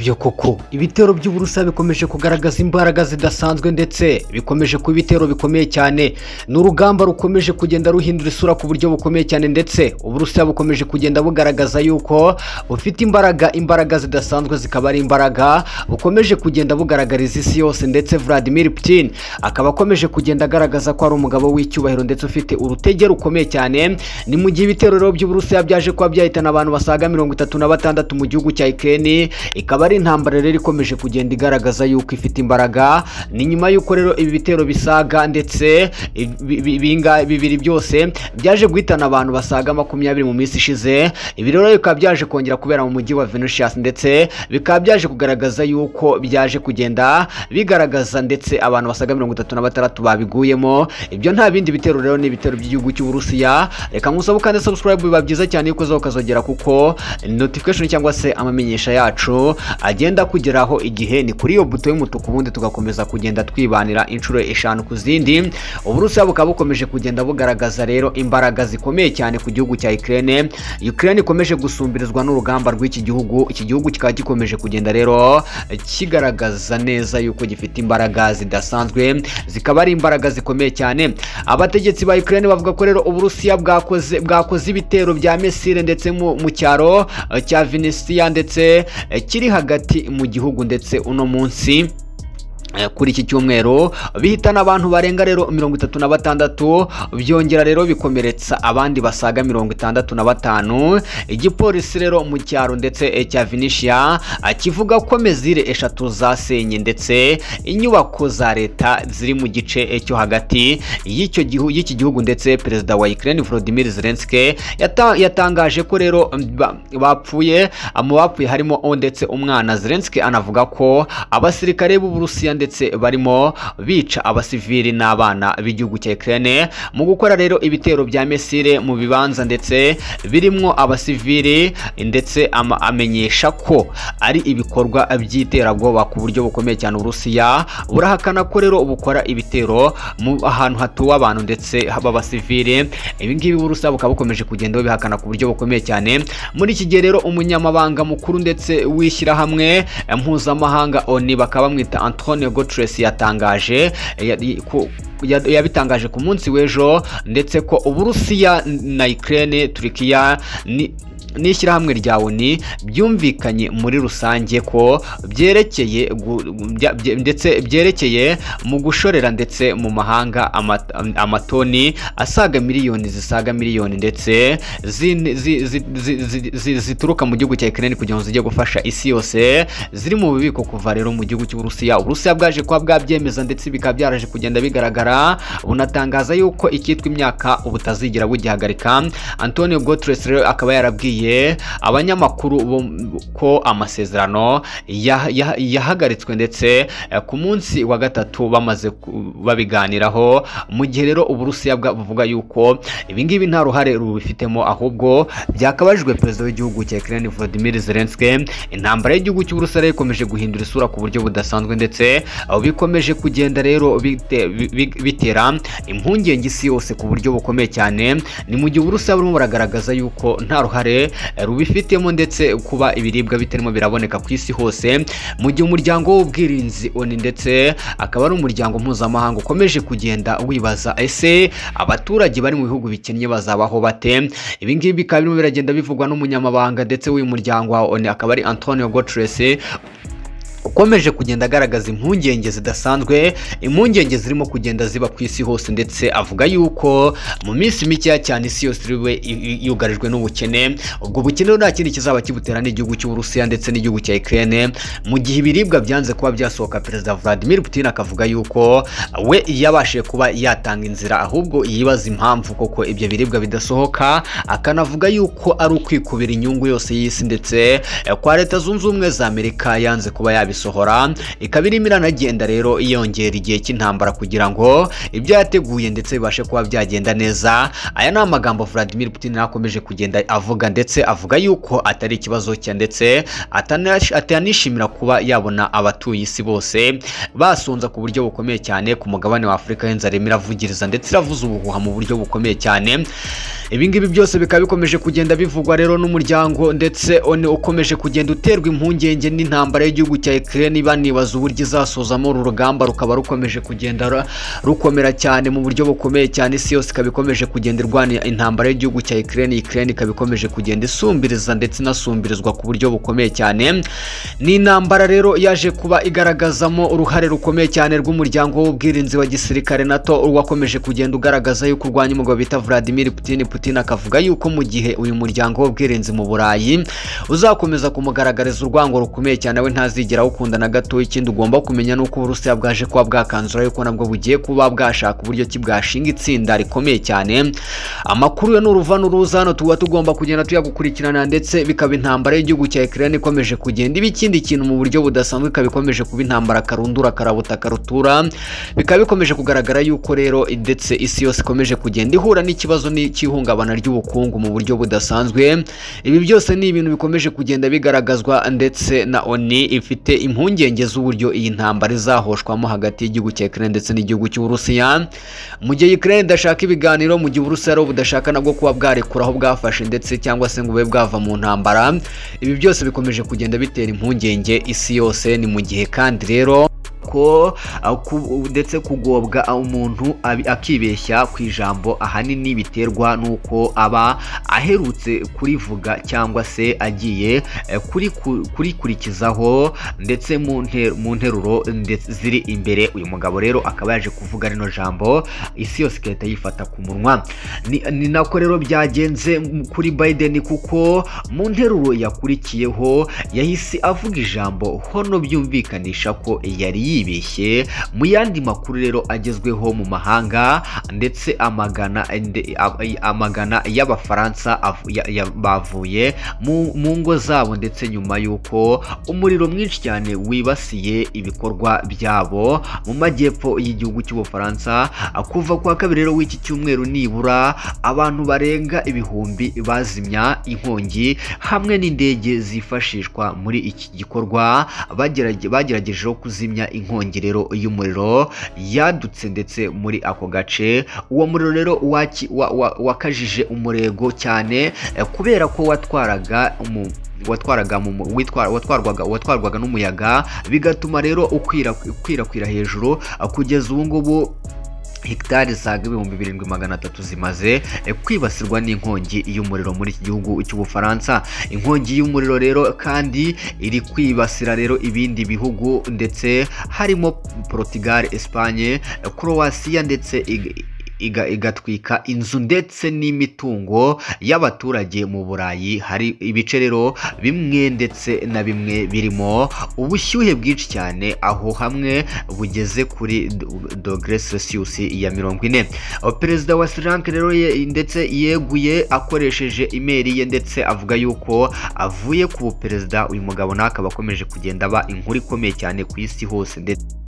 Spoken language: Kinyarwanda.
Ibyo koko ibitero by'uburusa bikomeje kugaragaza imbaraga zidasanzwe ndetse bikomeje kuba ibitero bikomeye cyane ni urugamba rukomeje kugenda ruhindura isura ku buryo bukomeye cyane ndetse uburusiya bukomeje kugenda bugaragaza yuko bufite imbaraga imbaraga zidasanzwe zikaba ari imbaraga bukomeje kugenda bugaragariza isi yose ndetse Vladimir Putin akaba akomeje kugenda agaragaza ko ari umugabo w'icyubahiro ndetse ufite urutege rukomeye cyane ni mu gihe ibitero rero by'uburusiya byaje kuba byahitana abantu basaga mirongo itatu na batandatu mu gihugu cya Ukraine ikaba ari intambara rero ikomeje kugenda igaragaza yuko ifite imbaraga ni nyuma y'uko rero ibi bitero bisaga ndetse ibi- ibi- ibinga- bibiri byose byaje guhitana abantu basaga makumyabiri mu minsi ishize ibi rero bikaba byaje kongera kubera mu mujyi wa Vinicius ndetse bikaba byaje kugaragaza yuko byaje kugenda bigaragaza ndetse abantu basaga mirongo itatu na batandatu babiguyemo ibyo nta bindi bitero rero ni ibitero by'igihugu cy'uburusiya reka nkusabe kandi subscribe biba byiza cyane yuko uzaho ukazogera kuko notification cyangwa se amamenyesha yacu agenda akugeraho igihe ni kuri iyo buto y'umutuku ubundi tugakomeza kugenda twibanira inshuro eshanu ku zindi uburusiya bukaba bukomeje kugenda bugaragaza rero imbaraga zikomeye cyane ku gihugu cya Ukraine Ukraine ikomeje gusumbirizwa n'urugamba rw'iki gihugu iki gihugu kikaba gikomeje kugenda rero kigaragaza neza yuko gifite imbaraga zidasanzwe zikaba ari imbaraga zikomeye cyane abategetsi ba Ukraine bavuga ko rero uburusiya bwakoze bwakoze ibitero bya Mesire ndetse mu, mu cyaro eh, cya Vinicius ndetse eh, kiri hagati mu gihugu ndetse uno munsi Eh, kuri iki cyumweru bihitana abantu barenga rero mirongo itatu na batandatu byongera rero bikomeretsa abandi basaga mirongo itandatu na batanu igipolisi rero mu cyaro ndetse eh, cya vinishia kivuga ko mezire eshatu zasenye ndetse inyubako za leta ziri mu gice eh, cyo hagati y'icyo gihu- y'iki gihugu ndetse perezida wa Ukraine Volodymyr Zelensky yata- yatangaje ko rero mm, ba- bapfuye mu bapfuye harimo o ndetse umwana Zelensky anavuga ko abasirikare b'Uburusiya ndetse barimo bica abasivili n'abana b'igihugu cya Ukraine mu gukora rero ibitero bya mesire mu bibanza ndetse birimwo abasivili ndetse ama- amenyesha ko ari ibikorwa by'iterabwoba ku buryo bukomeye cyane Uburusiya burahakana ko rero bukora ibitero mu ahantu hatuwe abantu ndetse b'abasivili ibi ngibi Uburusiya bukaba bukomeje kugenda bubihakana ku buryo bukomeye cyane muri iki gihe rero umunyamabanga mukuru ndetse w'ishyirahamwe eh, mpuzamahanga ONU bakaba bamwita Antonio Guterres yatangaje eh, ya- i- ku- ya- yabitangaje ku munsi w'ejo ndetse ko Uburusiya na Ukraine Turkiya ni n'ishyirahamwe rya ONU byumvikanye muri rusange ko byerekeye gu- bya- bye- ndetse byerekeye mu gushorera ndetse mu mahanga ama- amatoni asaga miliyoni zisaga miliyoni ndetse zin- zi- zi- zi- zi- zi- zituruka mu gihugu cya Ukraine kugira ngo zijye gufasha isi yose ziri mu bubiko kuva rero mu gihugu cy'Uburusiya Uburusiya bwaje kuba bwabyemeza ndetse bikaba byaraje kugenda bigaragara bunatangaza yuko icyitwa imyaka ubutazigera bugihagarika Antonio Guterres rero akaba yarabwiye abanyamakuru bo- ko amasezerano ya- ya- yahagaritswe ndetse eh, ku munsi wa gatatu bamaze ku- babiganiraho mu gihe rero Uburusiya bwa- buvuga yuko ibi ngibi nta ruhare rubifitemo ahubwo byakabajijwe perezida w'igihugu cya Ukraine Volodymyr Zelensky intambara y'igihugu cy'Uburusiya rero ikomeje guhindura isura ku buryo budasanzwe ndetse aho bikomeje kugenda rero bite- bi- bi- bitera impungenge isi yose ku buryo bukomeye cyane ni mu gihe Uburusiya burimo buragaragaza yuko nta ruhare eh, rubifitemo ndetse kuba ibiribwa bitarimo biraboneka ku isi hose mu gihe umuryango w'ubwirinzi ONU ndetse akaba ari umuryango mpuzamahanga ukomeje kugenda wibaza ese abaturage bari mu bihugu bikennye bazabaho bate ibi ngibi bikaba birimo biragenda bivugwa n'umunyamabanga ndetse w'uyu muryango wa ONU akaba ari Antonio Guterres ukomeje kugenda agaragaza impungenge zidasanzwe impungenge zirimo kugenda ziba ku isi hose ndetse avuga yuko mu minsi mikeya cyane isi yose iriwe i- i- yugarijwe n'ubukene ubwo bukene nta kindi kizaba kibutera n'igihugu cy'uburusiya ndetse n'igihugu cya Ukraine mu gihe ibiribwa byanze kuba byasohoka perezida Vladimir Putin akavuga yuko we yabashije kuba yatanga inzira ahubwo yibaza impamvu koko ibyo biribwa bidasohoka akanavuga yuko ari ukwikubira inyungu yose y'isi ndetse eh, kwa leta zunze ubumwe za Amerika yanze kuba yabi ikabisohora ikaba irimo iranagenda rero yongera igihe cy'intambara kugira ngo ibyo yateguye ndetse bibashe kuba byagenda neza aya ni amagambo Vladimir Putin akomeje kugenda avuga ndetse avuga yuko atari ikibazo cye ndetse atanash- atanishimira kuba yabona abatuye isi bose basonza ku buryo bukomeye cyane ku mugabane wa Afurika y'inzara irimo iravugiriza ndetse iravuza ubuhuha mu buryo bukomeye cyane ibi ngibi byose bikaba bikomeje kugenda bivugwa rero n'umuryango ndetse one ukomeje kugenda uterwa impungenge n'intambara y'igihugu cya Ukraine banibaza uburyo izasozamo uru rugamba rukaba rukomeje kugenda ra- rukomera cyane mu buryo bukomeye cyane isi yose ikaba ikomeje kugenda irwanya intambara y'igihugu cya Ukraine Ukraine ikaba ikomeje kugenda isumbiriza ndetse inasumbirizwa ku buryo bukomeye cyane ni intambara rero yaje kuba igaragazamo uruhare rukomeye cyane rw'umuryango w'ubwirinzi wa gisirikare NATO wakomeje kugenda ugaragaza yuko urwanya umugabo bita Vladimir Putin Putin akavuga yuko mu gihe uyu muryango w'ubwirinzi mu Burayi uzakomeza kumugaragariza urwango rukomeye cyane we ntazigera awukunda na gato ikindi ugomba kumenya ni uko Uburusiya bwaje kuba bwakanzura yuko nabwo bugiye kuba bwashaka uburyo ki bwashinga itsinda rikomeye cyane amakuru yo ni uruva n'uruza hano tuba tugomba kugenda tuyagukurikirana ndetse bikaba intambara y'igihugu cya Ukraine ikomeje kugenda iba ikindi kintu mu buryo budasanzwe ikaba ikomeje kuba intambara karundura karabuta karutura bikaba bikomeje kugaragara yuko rero ndetse isi yose ikomeje kugenda ihura n'ikibazo n'icy'ihungabana ry'ubukungu mu buryo budasanzwe ibi byose ni ibintu bikomeje kugenda bigaragazwa ndetse na ONU ifite impungenge z'uburyo iyi ntambara izahoshwamo hagati y'igihugu cya Ukraine ndetse n'igihugu cy'Uburusiya mu gihe Ukraine idashaka ibiganiro mu gihe Uburusiya rero budashaka nabwo kuba bwarekura aho bwafashe ndetse cyangwa se ngo bube bwava mu ntambara ibi byose bikomeje kugenda bitera impungenge isi yose ni mu gihe kandi rero ko uh, ku- ndetse kugobwa uh, umuntu abi- akibeshya ku ijambo ahanini biterwa n'uko aba aherutse kurivuga cyangwa se agiye eh, kuriku- kurikurikizaho ndetse mu nte- mu nteruro ndetse ziri imbere uyu mugabo rero akaba yaje kuvuga rino jambo isi yose igahita yifata ku munwa ni, ni nako rero byagenze m- kuri Biden kuko mu nteruro yakurikiyeho yahise avuga ijambo hono byumvikanisha ko yari yibeshye mu yandi makuru rero agezweho mu mahanga ndetse amagana nde- a- amagana y'abafaransa avu- ya- ya- bavuye mu mu ngo zabo ndetse nyuma y'uko umuriro mwinshi cyane wibasiye ibikorwa byabo mu majyepfo y'igihugu cy'ubufaransa kuva kwa kabiri rero w'iki cyumweru nibura abantu barenga ibihumbi bazimya inkongi hamwe n'indege zifashishwa muri iki gikorwa bagerage- bageragejeho kuzimya inkongi rero y'umuriro yadutse ndetse muri ako gace uwo muriro rero waki- wa- wa- wakajije umurego cyane eh, kubera ko watwaraga umu- watwaraga mu mu- witwa- watwarwaga watwarwaga n'umuyaga bigatuma rero ukwira- ukwirakwira hejuru ah, kugeza ubu ngubu hegitari zisaga ibihumbi birindwi magana atatu zimaze eh, kwibasirwa n'inkongi y'umuriro muri iki gihugu cy'ubufaransa inkongi y'umuriro rero kandi iri kwibasira rero ibindi bihugu ndetse harimo portugal espagne eh, croatia ndetse ig- iga- igatwika inzu ndetse n'imitungo y'abaturage mu burayi hari ibice rero bimwe ndetse na bimwe birimo ubushyuhe bwinshi cyane aho hamwe bugeze kuri do- dogere celsius ya mirongo ine O, perezida wa sri lanka rero ye- ndetse yeguye akoresheje imeri ye ndetse avuga yuko avuye ku buperezida uyu mugabo nawe akaba akomeje kugenda aba inkuru ikomeye cyane ku isi hose ndetse